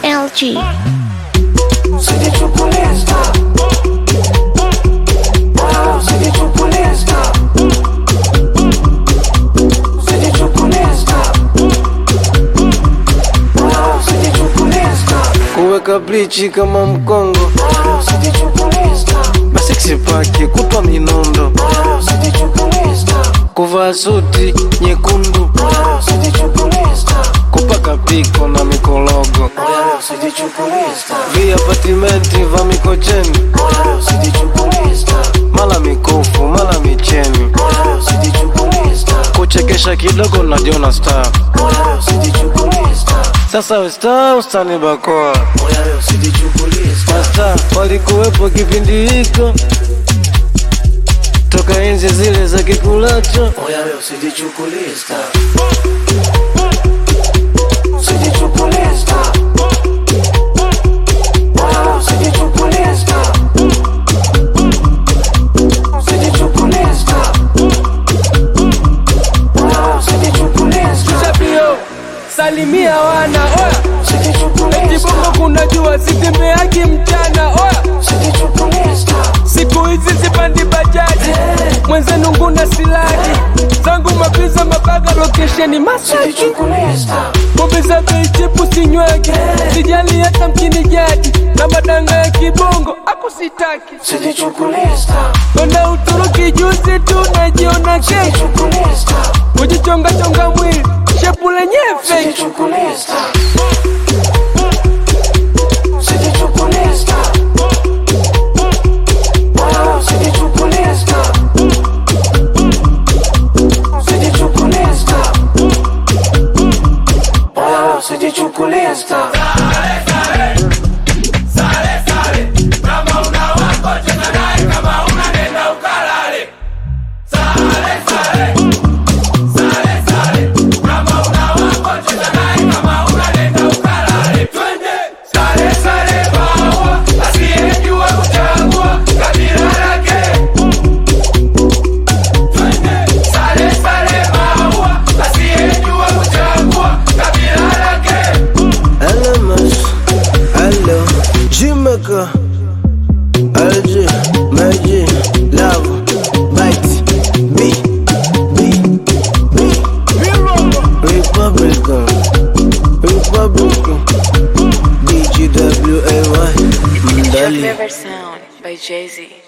LG. kuweka blichi kama mkongo masiksi pake kupa minondo kuvaa suti nyekundu kupaka piko na mikologo viapatimenti va mikocheni mala mikufu mala micheni kuchekesha kidogo najiona star sasa westa ustani bakoa masta walikuwepo kipindi hiko toka enzi zile za kikulacho Shabio, salimia wana oya, eti bongo kuna jua sitembeagi mchana oya, siku hizi sipandi bajaji, mwenzenu nguna silaji zangu mapiza mabaga lokesheni Masaki, pombe za bei chipu sinyweki, sijali hata mkini jadi na madanga ya kibongo akusitaki Kwenda Uturuki juzi tu najiona kesho kujichonga chonga mwili shepu lenyewe fake LMS, hello, Jamaica, LG, Magic, Love, Bite, B, B, B, Republican, Republican, DGWAY, Mdali. River Sound by Jay Z.